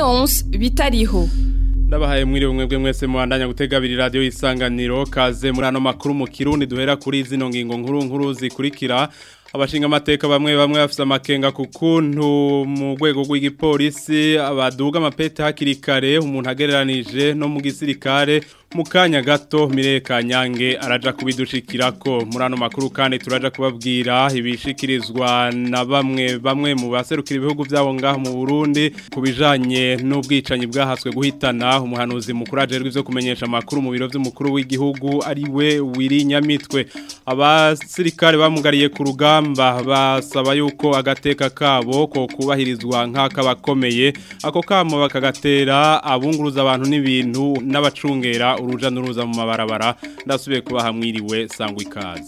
Leonce bitariho Ndabahaye mwiri umwe mwese muhandanya gutega abiri radio isanganiro kaze muri ano makuru mu Kirundi duhera kuri zino ngingo nkuru nkuru zikurikira abashinga amateka bamwe bamwe bafite amakenga ku kuntu mu rwego rw'igipolisi abaduga amapete hakiri kare umuntu agereranije no mu gisirikare mu kanya gato mireka nyange araja kubidushikirako muri ano makuru kandi turaja kubabwira ibishikirizwa na bamwe bamwe mu baserukira ibihugu byabo ngaho mu Burundi kubijanye n'ubwicanyi bwahaswe guhitana umuhanuzi mukuru ajerwe ivyo kumenyesha amakuru mu biro by'umukuru w'igihugu ari we wiri nyamitwe abasirikare bamugariye ku rugamba basaba yuko agateka kabo ko kubahirizwa nk'akabakomeye ako kamo bakagatera abunguruza abantu n'ibintu n'abacungera uruja n'uruza mu mabarabara ndasubiye kuba hamwiriwe sangwa ikaze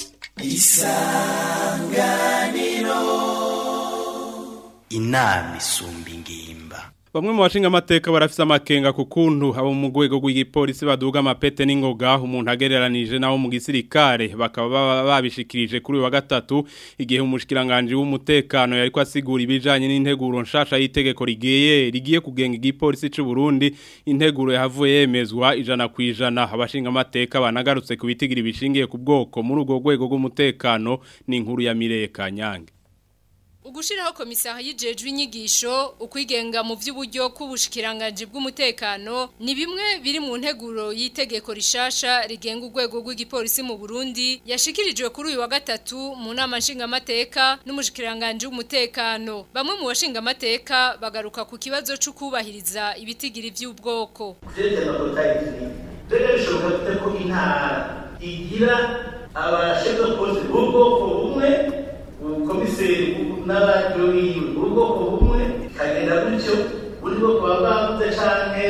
isanganiro inama isumba ingimba Bamwe mu bashinga amateka barafise amakenga ku kuntu abo mu rwego rw'igipolisi baduga amapete n'ingoga umuntu agereranije nawo mu gisirikare bakaba babishikirije kuri wa gatatu igihe umushikiranganje w'umutekano yariko asigura ibijanye n'integuro nshasha y'itegeko rigiye rigiye kugenga igipolisi c'u Burundi integuro yahavuye yemezwa ijana ku ijana abashinga amateka banagarutse ku bitigira bishingiye ku bwoko muri urwo rwego rw'umutekano n'inkuru ya Mireka Nyange Ugushiraho komisari y'ijejwe inyigisho ukwigenga mu vy'uburyo k'ubushikiranganje bw'umutekano ni bimwe biri mu nteguro y'itegeko rishasha rigenga urwego rw'igipolisi mu Burundi yashikirijwe kuri uyu wa gatatu mu nama nshingamateka n'umushikiranganje w'umutekano bamwe mu bashinga amateka bagaruka ku kibazo cyo kubahiriza ibitigiri vy'ubwoko ko intara igira abashinzwe polisi b'ubwoko bumwe ubukomiseri n'abajuriwe ubwoko bumwe kagenda gutyo buri bwoko baba bavuze canke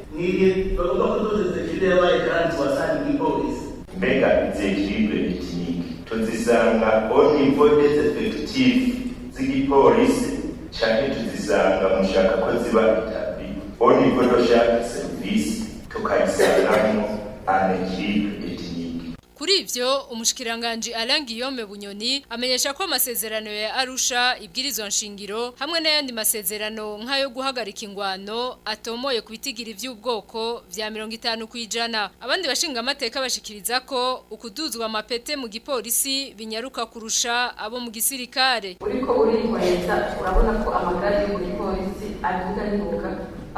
niye bagomba kuduza ekiribe yabaye kandi wasanga igipolisi mbega izi ekiribe ekiniki tuzisanga au niveau des effectifs z'igipolisi canke tuzisanga mushaka ko ziba itabi au niveau de chaque service tukayisangamo an ekiribe Kuri ivyo umushikiranganje Alain Guillaume Bunyoni amenyesha ko amasezerano ya Arusha ibwirizwa nshingiro hamwe n'ayandi masezerano nk'ayo guhagarika ingwano atomoye kubitigira ivy'ubwoko vya 50 kwijana abandi bashinga amateka bashikiriza ko ukuduzwa amapete mu gipolisi binyaruka kurusha abo mu gisirikare uriko urihweza urabona ko amagare yo mu gipolisi aduga n'ingoga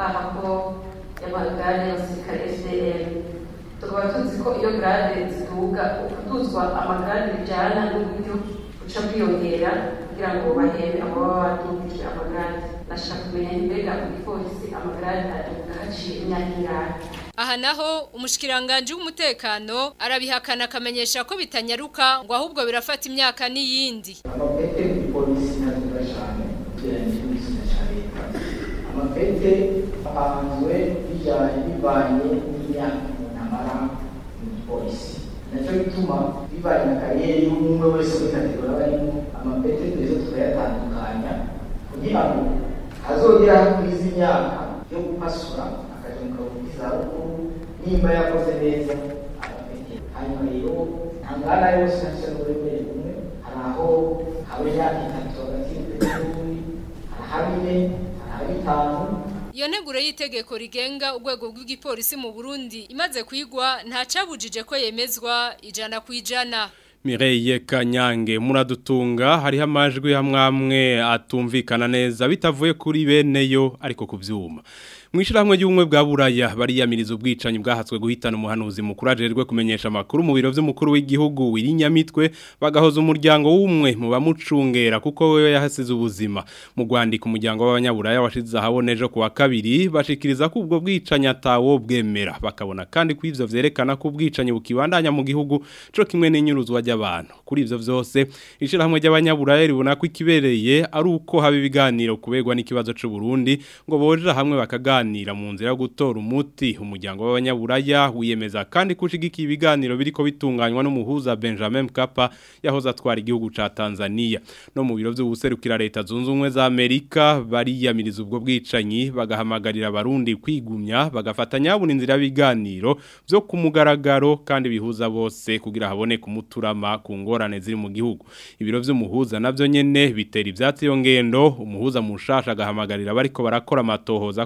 ahako y'amagare y'abasirikare SDM tukaba tuzi ko iyo grade ziduga ukuduzwa amagrade bijana n'uburyo buca bwiyongera kugira ngo bahebe abo baba badugije amagrade nashaka kumenya mbega mu gipolisi amagrade aduga haciye imyaka ingahe aha naho umushikiranganje w'umutekano arabihakana akamenyesha ko bitanyaruka ngo ahubwo birafata imyaka n'iyindi amapete mu gipolisi ntaduga cyane ugereranyije n'igitsina cya leta amapete apanzwe bijyanye bivanye n'imyaka amara mu gipolisi nacyo bituma bivanye na kariyeri y'umwe wese muri kategori aba arimo amapete twese tukayatandukanya kugira ngo hazogera kuri izi myaka yo gupasura akaja mu karuhuko k'izabukuru nimba yakoze neza amapete hanyuma rero nta ngana yose nacyo n'uburemere bumwe hari aho haba imyaka itatu hagati y'upete n'ubundi hari ahaba ine hari ahaba itanu Iyo nteguro y'itegeko rigenga urwego rw'igipolisi mu Burundi imaze kwigwa nta cabujije ko yemezwa ijana ku ijana. Mireye Kanyange muradutunga hariho amajwi hamwamwe atumvikana neza bitavuye kuri beneyo ariko kuvyuma. Mwishirahamwe y'ubumwe bwa Buraya bariyamiriza ubwicanyi bwahatswe guhitana umuhanuzi mukuru ajerwe kumenyesha makuru mu biro vy'umukuru w'igihugu wirinyamitwe bagahoza umuryango w'umwe mu bamucungera kuko wewe yahasize ubuzima mu Rwandiko umuryango w'abanyaburaya washize ahaboneje ku wa kabiri bashikiriza ko ubwo bwicanyi atawo bwemera bakabona kandi ko ivyo vyerekana ko ubwicanyi bukibandanya mu gihugu co kimwe n'inyuruzwa ry'abantu kuri ivyo vyose ishirahamwe ry'abanyaburaya ribona ko ikibereye ari uko haba ibiganiro kuberwa n'ikibazo c'u Burundi ngo boje hamwe bakaganira kuganira mu nzira yo gutora umuti umuryango w'abanyaburaya wiyemeza kandi kushigikiye ibiganiro biriko bitunganywa n'umuhuza Benjamin Mkapa yahoze atwara igihugu ca Tanzania no mu biro vy'ubuserukira leta zunze ubumwe za Amerika bariyamiriza ubwo bwicanyi bagahamagarira abarundi kwigumya bagafatanya buri nzira y'ibiganiro byo ku mugaragaro kandi bihuza bose kugira haboneke umuturama ku ngorane ziri mu gihugu ibiro vy'umuhuza navyo nyene bitera ivyatsi yo ngendo umuhuza mushasha agahamagarira bariko barakora amatohoza ko bo kwa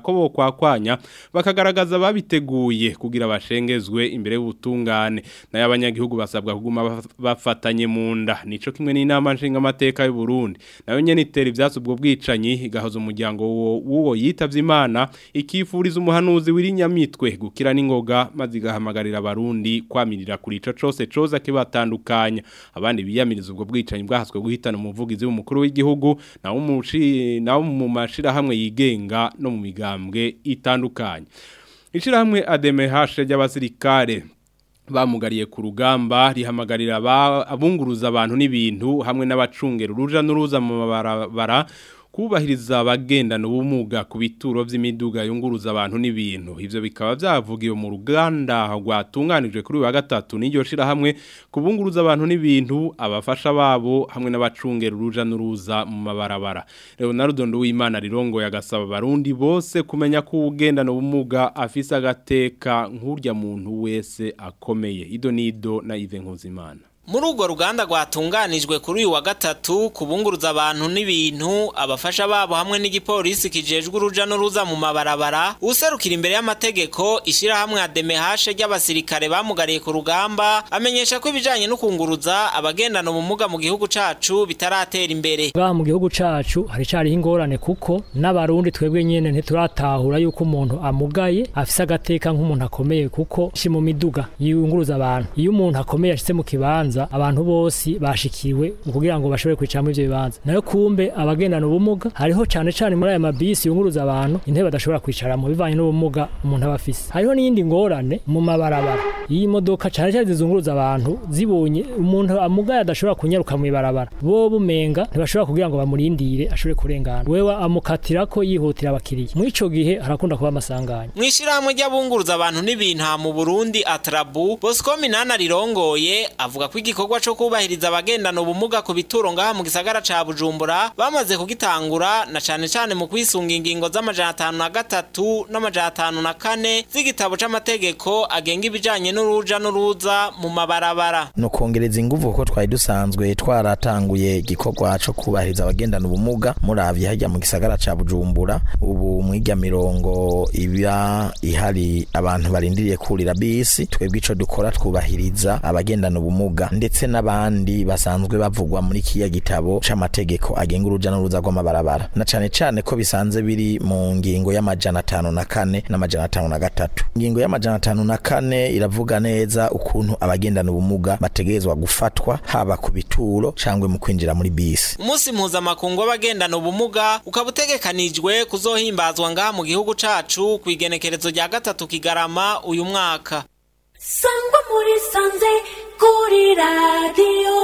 gukwakwanya bakagaragaza babiteguye kugira bashengezwe imbere y'ubutungane nayo abanyagihugu basabwa kuguma baf- bafatanye mu nda nico kimwe n'inama nshinga amateka y'u Burundi nayo nyene itera ivyatsi ubwo bwicanyi igahoza umuryango wo- w'uwo yitavye Imana ikifuriza umuhanuzi w'irinyamitwe gukira n'ingoga maze igahamagarira abarundi kwamirira kuri ico cose coza kibatandukanya abandi biyamiriza ubwo bwicanyi bwahaswe guhitana umuvugizi w'umukuru w'igihugu nawo mushi nawo mu mashirahamwe yigenga no mu migambwe itandukanye Ishirahamwe ADMH ry'abasirikare bamugariye ku rugamba rihamagarira aba- abunguruza abantu n'ibintu hamwe n'abacungera uruja n'uruza mu mabarabara kubahiriza abagendana ubumuga ku bituro vy'imiduga yunguruza abantu n'ibintu ivyo bikaba vyavugiwe mu ruganda rwatunganijwe kuri uyu wa gatatu n'iryo shirahamwe kubunguruza abantu n'ibintu abafasha babo hamwe n'abacungera uruja n'uruza mu mabarabara Leonardo Nduwimana rirongoye agasaba abarundi bose kumenya ko ugendana ubumuga afise agateka nk'urya muntu wese akomeye ido nido na Yves Nkuzimana Muri urwo ruganda rwatunganijwe kuri uyu wa gatatu kubunguruza abantu n'ibintu abafasha babo hamwe n'igipolisi kijejwe uruja n'uruza mu mabarabara userukira imbere y'amategeko ishirahamwe ADMH ry'abasirikare bamugariye ku rugamba amenyesha ko ibijanye no kunguruza abagendana ubumuga mu gihugu cacu bitaratera imbere ngaha mu gihugu cacu haricariho ingorane kuko n'abarundi twebwe nyene ntituratahura yuko umuntu amugaye afise agateka nk'umuntu akomeye kuko shi mu miduga yunguruza abantu iyo umuntu akomeye ashitse mu kibanza abantu bose bashikiwe kugira ngo bashobore kwicaramo ivyo bibanza nayo kumbe abagendana ubumuga hariho cane cane muri aya mabisi yunguruza abantu intebe badashobora kwicaramo bivanye n'ubumuga umuntu aba afise hariho n'iyindi ngorane mu mabarabara iyi modoka cane cane zizunguruza abantu zibonye umuntu amugaye adashobora kunyaruka mu ibarabara bo bumenga ntibashobora kugira ngo bamurindire ashobore kurengana wewe amukatira ko yihutira abakiriya muri ico gihe harakunda kuba amasanganya Mwishirahamwe ry'abunguruza abantu n'ibintu aha mu Burundi Atrabu Bosco Minana rirongoye avuga ko igikorwa co kubahiriza abagendana ubumuga ku bituro ngaha mu gisagara ca Bujumbura bamaze kugitangura na cane cane mu kwisunga ingingo z'amajana atanu na gatatu n'amajana atanu na kane z'igitabo c'amategeko agenga ibijanye n'uruja n'uruza mu mabarabara no kongereza inguvu kuko twari dusanzwe twaratanguye igikorwa co kubahiriza abagendana ubumuga muravye harya mu gisagara ca Bujumbura ubu mwirya mirongo iba ihari abantu barindiriye kurira bisi twebwe ico dukora twubahiriza abagendana ubumuga ndetse n'abandi basanzwe bavugwa muri kiya gitabo c'amategeko agenga uruja n'uruza rw'amabarabara na cane cane ko bisanze biri mu ngingo y'amajana atanu na kane n'amajana atanu na gatatu ingingo y'amajana atanu na kane iravuga neza ukuntu abagendana ubumuga bategerezwa gufatwa haba ku bituro cangwe mu kwinjira muri bisi Umunsi mpuzamakungu w'abagendana ubumuga ukaba utegekanijwe kuzohimbazwa ngaha mu gihugu cacu ku igenekerezo rya gatatu kigarama uyu mwaka sangwa muri sanze kuri radiyo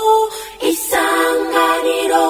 isanganiro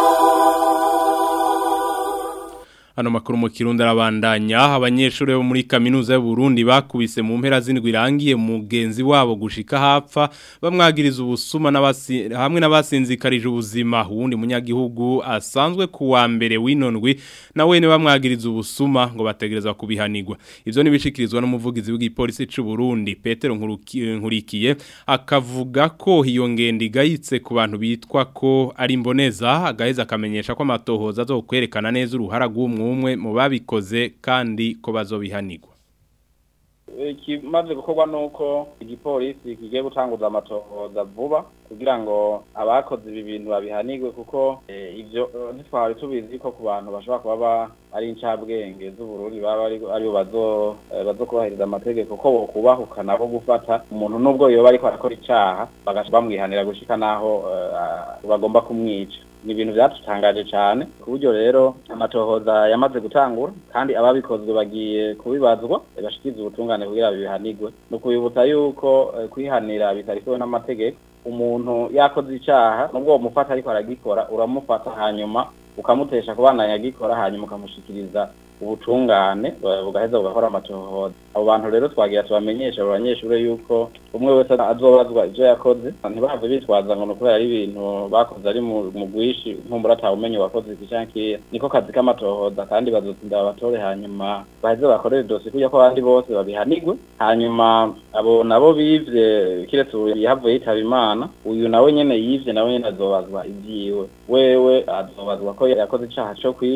Ano makuru mu kirundi arabandanya abanyeshuri bo muri kaminuza y'u Burundi bakubise mu mpera zindwi irangiye mugenzi wabo gushika hapfa bamwagiriza ubusuma n'abasi hamwe n'abasinzikarije ubuzima uwundi munyagihugu asanzwe ku wa mbere winondwi nawe ne bamwagiriza ubusuma ngo bategereza kubihanirwa ivyo nibishikirizwa n'umuvugizi w'igipolisi c'u Burundi Petero Nkuruki- Nkurikiye akavuga ko iyo ngendo igayitse ku bantu bitwa ko ari imboneza agaheza akamenyesha ko amatohoza azokwerekana neza uruhara rw'umwe umwe mu babikoze kandi ko bazobihanirwa ikimaze gukorwa nuko igipolisi kigiye gutanguza amatohoza vuba kugira ngo abakoze ibi bintu babihanirwe kuko eh, ivyo eh, ntitwari tubizi ko ku bantu bashobora kuba ba- ari incabwenge z'uburundi baba ari aribo bazo eh, bazokubahiriza amategeko ko bokubahuka nabo gufata umuntu nubwo yoba ariko arakora icaha bagaca bamwihanira gushika naho eh, bagomba kumwica ni ibintu byatutangaje cyane ku buryo rero amatohoza yamaze gutangura kandi ababikozwe bagiye kubibazwa bashikiriza ubutungane kugira bihanirwe ni ukubibutsa yuko eh, kwihanira bitarikowe n'amategeko umuntu yakoze icyaha nubwo mufata ariko aragikora uramufata hanyuma ukamutesha kubandanya agikora hanyuma ukamushikiriza ubutungane eh, bugaheza bugakora amatohoza abo bantu rero twagira tubamenyesha abo banyeshuri yuko umwe wese azobazwa ivyo yakoze ntibahave bitwaza ngo nukubera ari ibintu bakoze ari mu mu bwishi nkumbura atawumenye wakoze iki canke kiriya niko kazi k'amatohoza kandi bazotsinda abatore hanyuma baheze bakorere dosi kuja ko abandi bose babihanirwe hanyuma abo nabo bivye kiretse uyu yahavuye yitaba imana uyu nawe nyene yivye nawe nyene azobazwa ivyiwe wewe azobazwa ko yakoze icaha co kwiba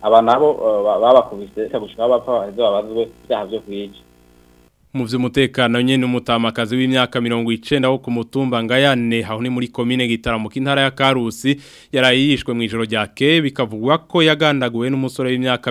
aba nabo eh, ba- babakubise gushika bapfa baheze babazwe ibyaha vyo kwica mu vy'umutekano nyene umutamakazi w'imyaka 90 wo ku mutumba ngayane aho ni muri commune gitaramuka intara ya Karusi yarayishwe mu ijoro ryake bikavugwa ko yagandaguwe n'umusore w'imyaka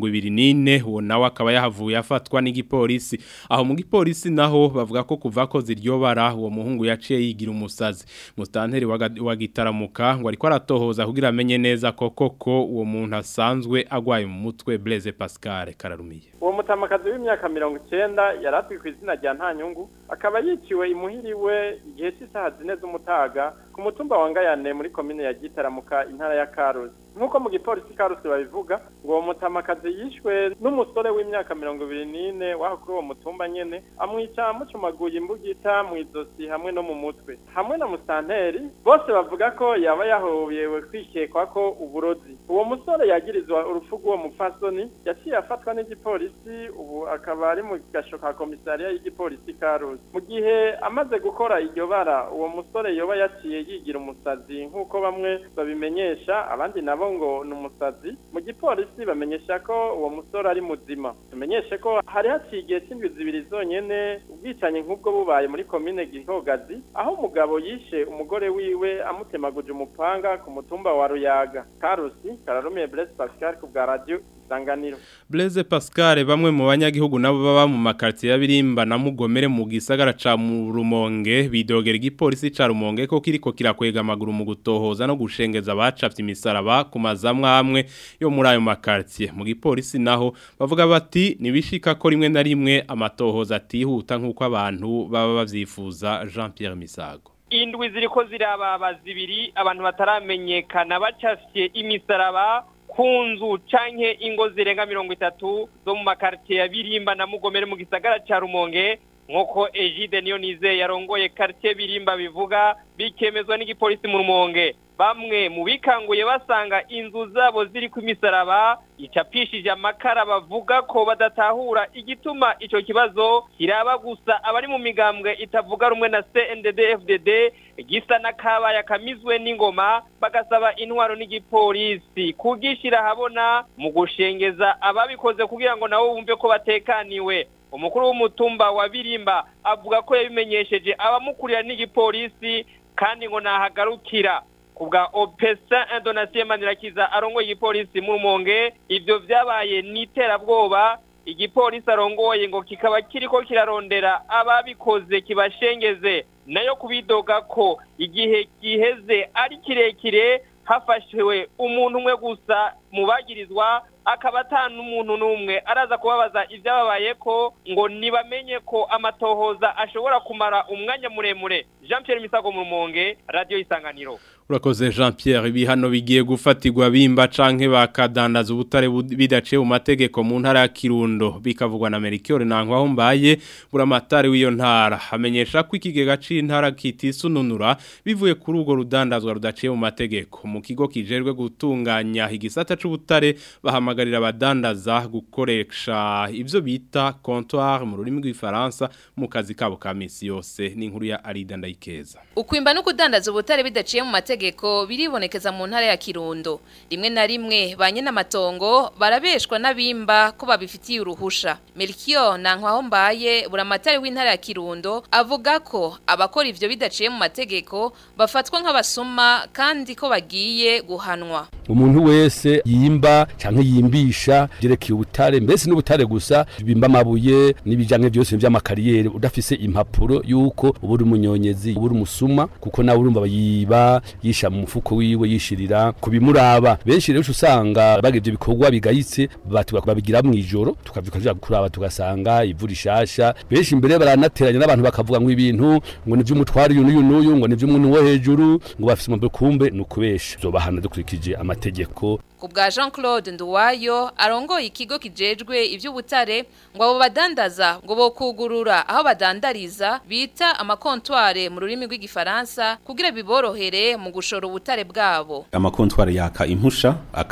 24 uwo nawe akaba yahavuye afatwa n'igipolisi aho mu gipolisi naho bavuga ko kuva ko ziryobara uwo muhungu yaciye yigira umusazi mustanteri wa Ga- wa gitaramuka ngo ariko aratohoza kugira amenye neza ko koko uwo muntu asanzwe agwaye mu mutwe Blaise Pascal kararumiye uwo mutamakazi w'imyaka mirongo icyenda yari azwi ku izina rya ntanyungu akaba yiciwe imuhiriwe igihe cy'isaha zine z'umutaga ku mutumba wa ngayane muri komine ya gitaramuka intara ya karusi nk'uko mu gipolisi karusi babivuga ngo uwo mutamakazi yishwe n'umusore w'imyaka mirongo ibiri n'ine waho kuri uwo mutumba nyene amwica amucumaguye imbugita mu izosi hamwe no mu mutwe hamwe na musanteri bose bavuga ko yaba yahobewe kwikekwa ko uburozi uwo musore yagirizwa urupfu rw'uwo mupfasoni yaciye afatwa n'igipolisi ubu akaba ari mu gasho ka komisariya y'igipolisi karusi mu gihe amaze gukora iryo bara uwo musore yoba yaciye yigira umusazi nk'uko bamwe babimenyesha abandi nabo ngo ni umusazi mu gipolisi bamenyesha ko uwo musore ari muzima tumenyeshe ko hari haciye igihe cy'indwi zibiri zonyene ubwicanyi nk'ubwo bubaye muri komine gihogazi aho umugabo yishe umugore wiwe amutemaguje umupanga ku mutumba wa ruyaga karusi kararumiye Blaise Pascal ku bwa radio isanganiro Blaise Pascal bamwe mu banyagihugu nabo baba mu makartier ya Birimba na Mugomere mu gisagara ca mu Rumonge bidogera igipolisi ca Rumonge ko kiriko kirakwega amaguru mu gutohoza no gushengeza abacapye imisaraba ku mazamwe amwe yo muri ayo makartier mu gipolisi naho bavuga bati nibishika ko rimwe na rimwe amatohoza atihuta nkuko abantu baba bavyifuza Jean Pierre Misago indwi ziriko zirababa zibiri abantu bataramenyekana bacafye imisaraba ku nzu canke ingo zirenga mirongo itatu zo mu makartier ya Birimba na Mugomere mu gisagara ca Rumonge nk'uko Egide niyo nize yarongoye quartier Birimba bivuga bikemezwa n'igipolisi mu Rumonge bamwe mu bikanguye basanga inzu zabo ziri ku misaraba icapishije amakara bavuga ko badatahura igituma ico kibazo kiraba gusa abari mu migambwe itavuga rumwe na CNDD FDD gisa n'akabaya kamizwe n'ingoma bagasaba intwaro n'igipolisi kugishira habona mu gushengeza ababikoze kugira ngo nabo bumve ko batekaniwe umukuru w'umutumba wa Birimba avuga ko yabimenyesheje abamukurira n'igipolisi kandi ngo nahagarukira kubwa opesa indonasiyo manirakiza arongoye igipolisi mu rumonge ibyo byabaye n'iterabwoba igipolisi arongoye ngo kikaba kiriko kirarondera ababikoze kibashengeze nayo kubidoga ko igihe giheze ari kirekire hafashwe umuntu umwe gusa mu bagirizwa akaba ata n'umuntu n'umwe araza kubabaza ibyababaye ko ngo nibamenye ko amatohoza ashobora kumara umwanya muremure jean Pierre misago mu rumonge radiyo isanganiro Urakoze Jean Pierre ibihano bigiye gufatirwa bimba canke bakadandaza ubutare bidaciye mu mategeko mu ntara ya Kirundo bikavugwa na Merikiore nankwaho mbaye buramatari w'iyo ntara hamenyesha ko ikigega c'intara kitisununura bivuye kuri urwo rudandazwa rudaciye mu mategeko mu kigo kijerwe gutunganya igisata c'ubutare bahamagarira abadandaza gukoresha ivyo bita comptoir mu rurimi rw'ifaransa mu kazi kabo ka misi yose n'inkuru ya Arida Ndayikeza Ukwimba no kudandaza ubutare bidaciye mu mategeko biribonekeza mu ntara ya Kirundo. Rimwe na rimwe banye n'amatongo barabeshwa n'abimba ko babifitiye uruhusha. Melchior Nankwaho mbaye buramatari w'intara ya Kirundo avuga ko abakora ivyo bidaciye mu mategeko bafatwa nk'abasuma kandi ko bagiye guhanwa. umuntu wese yimba canke yimbisha jerekeye ubutare mbese n'ubutare gusa bimba amabuye n'ibijanye byose by'amakariyeri udafise impapuro yuko uburi umunyonyezi uburi umusuma kuko nawe urumva bayiba yisha mu mufuko wiwe yishirira kubimuraba benshi rero usanga bagivye bikorwa bigayitse babigira mu ijoro tukavyuka kuraba tugasanga ivu rishasha benshi imbere baranateranya n'abantu bakavuga ngo ibintu ngo ni vy'umutwari uyu n'uyu n'uyu ngo ni vy'umuntu wo hejuru ngo bafise umubiri kumbe ni ukubesha zobahana dukurikije amategeko Kubwa Jean Claude Nduwayo arongoye ikigo kijejwe ivy'ubutare ngo abo badandaza ngo bokugurura aho badandariza bita amakontware mu rurimi rw'igifaransa kugira biborohere mu gushora ubutare bwabo. amakontwari yaka impusha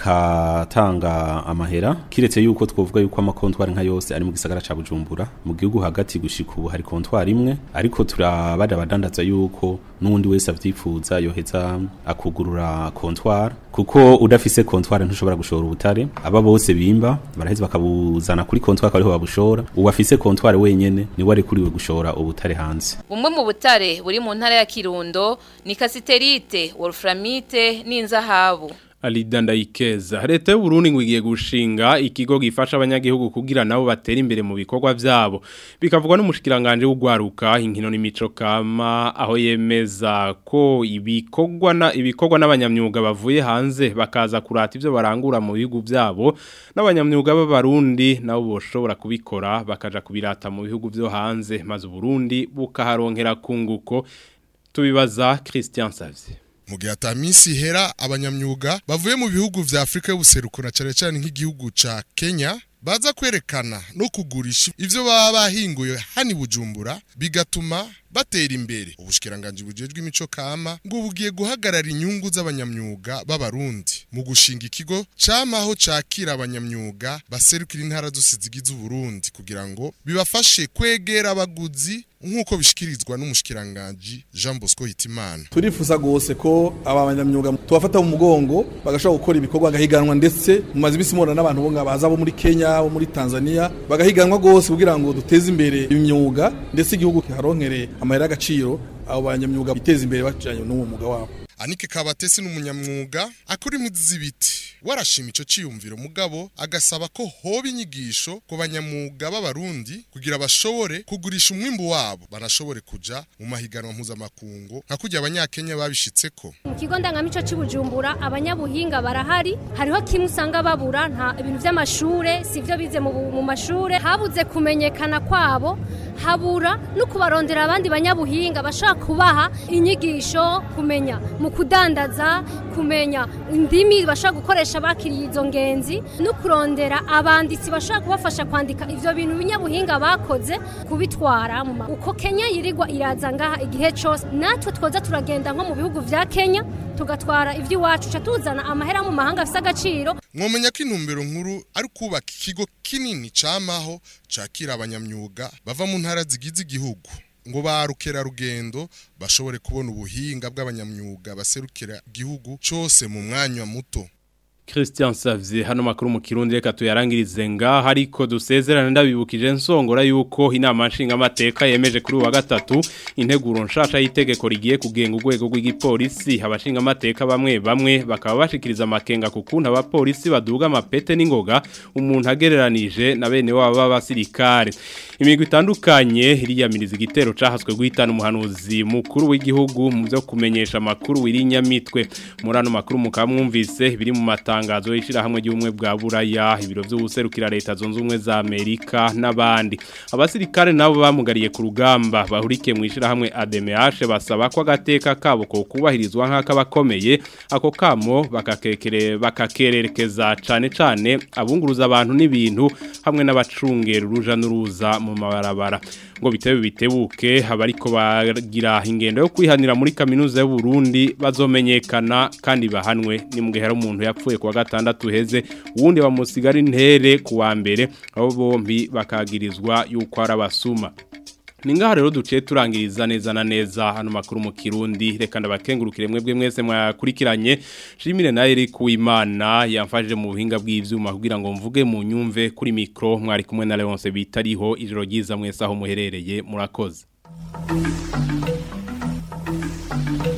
akatanga amahera kiretse yuko twovuga yuko amakontwari nka yose ari mu gisagara ca Bujumbura mu gihugu hagati gushika ubu hari kontwari imwe ariko turabada abadandaza yuko n'undi wese avyifuza yoheza akugurura kontwari kuko udafise kontware ntushobora gushora ubutare aba bose bimba baraheza bakabuzana kuri kontware akaba ariho babushora uwafise kontware wenyene niwe ari kuriwe gushora ubutare hanze Bumwe mu butare buri mu ntara ya Kirundo ni kasiterite, wolframite n'inzahabu. Alida Ndayikeza leta y'u Burundi ngo igiye gushinga ikigo gifasha abanyagihugu kugira nabo batera imbere mu bikorwa byabo bikavugwa n'umushikiranganje w'ugwaruka inkino n'imico kama aho yemeza ko ibikorwa na ibikorwa n'abanyamyuga bavuye hanze bakaza kurata ivyo barangura mu bihugu byabo n'abanyamyuga b'abarundi nabo boshobora kubikora bakaja kubirata mu bihugu byo hanze maze Burundi bukaharonkera kunguko tubibaza Christian Savye mu gihe atamisi ihera abanyamyuga bavuye mu bihugu vya Afrika y'ubuseruko na cane cane nk'igihugu ca Kenya baza kwerekana no kugurisha ivyo baba bahinguye hani bujumbura bigatuma batera imbere ubushikiranganje bujejwe imico kama ngo bugiye guhagarara inyungu z'abanyamyuga b'abarundi mu gushinga ikigo camaho cakira abanyamyuga baserukira intara zose zigize uburundi kugira ngo bibafashe kwegera abaguzi nk'uko bishikirizwa n'umushikiranganje Jean Bosco Hitimana turifuza gose ko aba banyamyuga tubafata mu mugongo bagashobora gukora ibikorwa gahiganwa ndetse mu mazi bisi mubona n'abantu bo ngabaza bo muri Kenya bo muri Tanzania bagahiganwa gose kugira ngo duteze imbere imyuga ndetse igihugu kiharonkere amahera agaciro abo banyamyuga biteza imbere bacanye n'uwo mwuga wabo Anike Kabatesi n'umunyamwuga akora impuzi z'ibiti warashima ico ciyumviro mugabo agasaba ko hoba inyigisho ku banyamwuga b'abarundi kugira bashobore kugurisha umwimbu wabo banashobore kuja mu mahiganwa mpuzamakungu nka kurya abanyakenya babishitseko mu kigo ndangamico cy'ubujumbura abanyabuhinga barahari hariho kimwe usanga babura nta ibintu by'amashure sivyo bize mu, mu mashure habuze kumenyekana kwabo habura no kubarondera abandi banyabuhinga bashaka kubaha inyigisho kumenya mu kudandaza kumenya indimi bashaka gukoresha bakiriye izo ngenzi no kurondera abanditsi bashaka kubafasha kwandika ivyo bintu binyabuhinga bakoze kubitwara mu ma- uko Kenya yirirwa iraza ngaha igihe cyose natwe twoza turagenda nko mu bihugu vya Kenya tugatwara ivy'iwacu ca tuzana amahera mu mahanga afise agaciro mwomenya ko intumbero nkuru ari kubaka ikigo kinini camaho cakira abanyamyuga bava mu ntara zigize igihugu ngo ba rugendo bashobore kubona ubuhinga bw'abanyamyuga baserukira igihugu cose mu mwanya muto Christian Savye hano makuru mu Kirundi reka tuyarangirize nga hariko dusezerana ndabibukije nsongora yuko inama nshinga amateka yemeje kuri uwa gatatu integuro nshasha y'itegeko rigiye kugenga urwego rw'igipolisi abashinga amateka bamwe bamwe bakaba bashikiriza amakenga ku kuntu abapolisi baduga amapete n'ingoga umuntu agereranije na bene wabo b'abasirikare imigwi itandukanye iriyamiriza igitero cahaswe guhitana umuhanuzi mukuru w'igihugu mu byo kumenyesha amakuru wirinyamitwe muri ano makuru mukamwumvise biri mu mata itangazo ishirahamwe ry'ubumwe bwa buraya ibiro by'ubuserukira leta zunze ubumwe za Amerika n'abandi abasirikare nabo bamugariye ku rugamba bahurikiye mu ishirahamwe ADMH basaba ko agateka kabo ko kubahirizwa nk'akabakomeye ako kamo bakakekere bakakererekeza cane cane abunguruza abantu n'ibintu hamwe n'abacungera uruja n'uruza mu mabarabara ngo bitebe bitebuke abariko bagira ingendo yo kwihanira muri kaminuza y'u Burundi bazomenyekana kandi bahanwe ni mugihe hari umuntu yapfuye kuwa gatandatu heze uwundi bamusigara intere kuwa mbere abo bombi bakagirizwa yuko ari abasuma Ningaha rero duciye turangiriza neza na neza hano makuru mu Kirundi reka ndabakengurukire mwebwe mwese mwakurikiranye Shimire na Eric Uwimana yamfashije mu buhinga bw'ivyuma kugira ngo mvuge mu nyumve kuri micro mwari kumwe na Leonce bitariho ijoro ryiza mwese aho muherereye murakoze